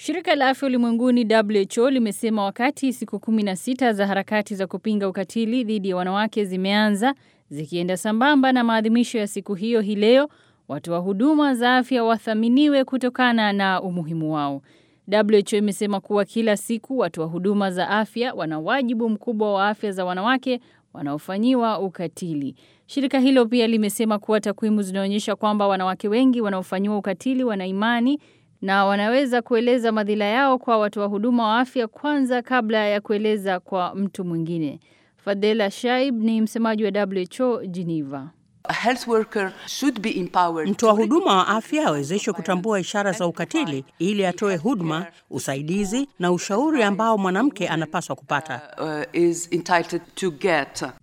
Shirika la Afya Ulimwenguni WHO limesema wakati siku 16 za harakati za kupinga ukatili dhidi ya wanawake zimeanza zikienda sambamba na maadhimisho ya siku hiyo hii leo, watoa huduma za afya wathaminiwe kutokana na umuhimu wao. WHO imesema kuwa kila siku watoa huduma za afya wana wajibu mkubwa wa afya za wanawake wanaofanyiwa ukatili. Shirika hilo pia limesema kuwa takwimu zinaonyesha kwamba wanawake wengi wanaofanyiwa ukatili wana imani na wanaweza kueleza madhila yao kwa watoa huduma wa afya kwanza kabla ya kueleza kwa mtu mwingine. Fadela Shaib ni msemaji wa WHO Geneva. Mtoa huduma wa afya awezeshwe kutambua ishara za ukatili ili atoe huduma, usaidizi na ushauri ambao mwanamke anapaswa kupata.